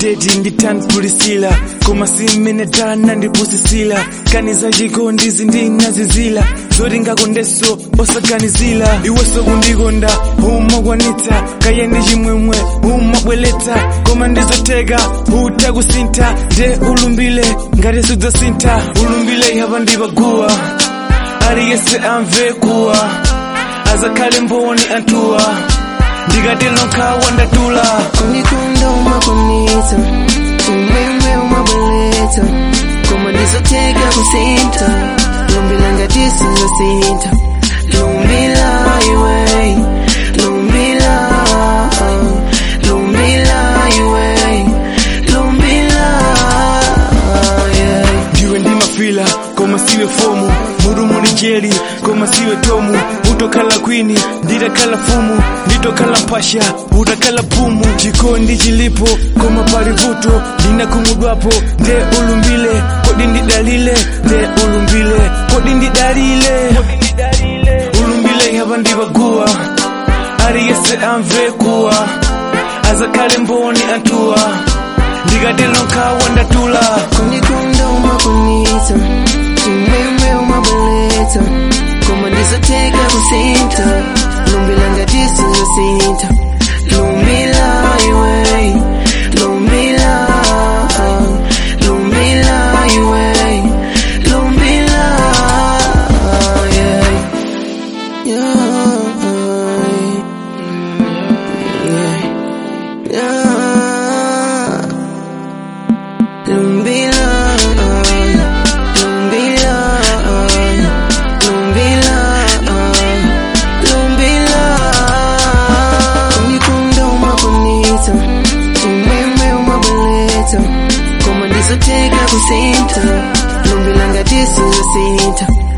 ndeti nditantpulisila koma simene dana ndipusisila kaniza chikondi zindinazizila zoti ngakondeso osaganizila iweso kundikonda umakwanitsa kaye ndi chimwemwe umabweletsa koma ndizoteka utakusintha nde ulumbile ngati sudzasintha ulumbile hapa ndipaguwa aliyese amve kuwa azakhale mboni anthuwa ndikati nokha wandatula Kundikonda umakwanitsa chimwemwe umabweletsa koma ndizoteka kusintha lumbila ngati sizosintha lumbila iwe lumbila lumbila iwe lumbila yeah. ndiwe ndimafila koma siwe fomu murumu ni jeli koma siwe tomu utokhala kwini nditakhala fumu nditokhala mpasha utakhala pumu chikondi chilipo koma pali vuto ndinakhumudwapo nde ulumbile kodi ndidalile nde ulumbile kodi ndidalile ulumbile hapa ndipaguwa aliyese amve kuwa azakhale mboni anthuwa ndikati nokha wandatula Kundikonda umakwanitsa chimwemwe umabweletsa koma ndizoteka kusintha lumbila ngati sizosintha lumbila iwe lumbila lumbila iwe lumbila yeah. Yeah. Yeah. Yeah. Lumbila, lumbila, lumbila, lumbila. Unikunda umakwanitsa, chimwemwe umabweletsa, koma ndizoteka kusintha, lumbila ngati sizosintha.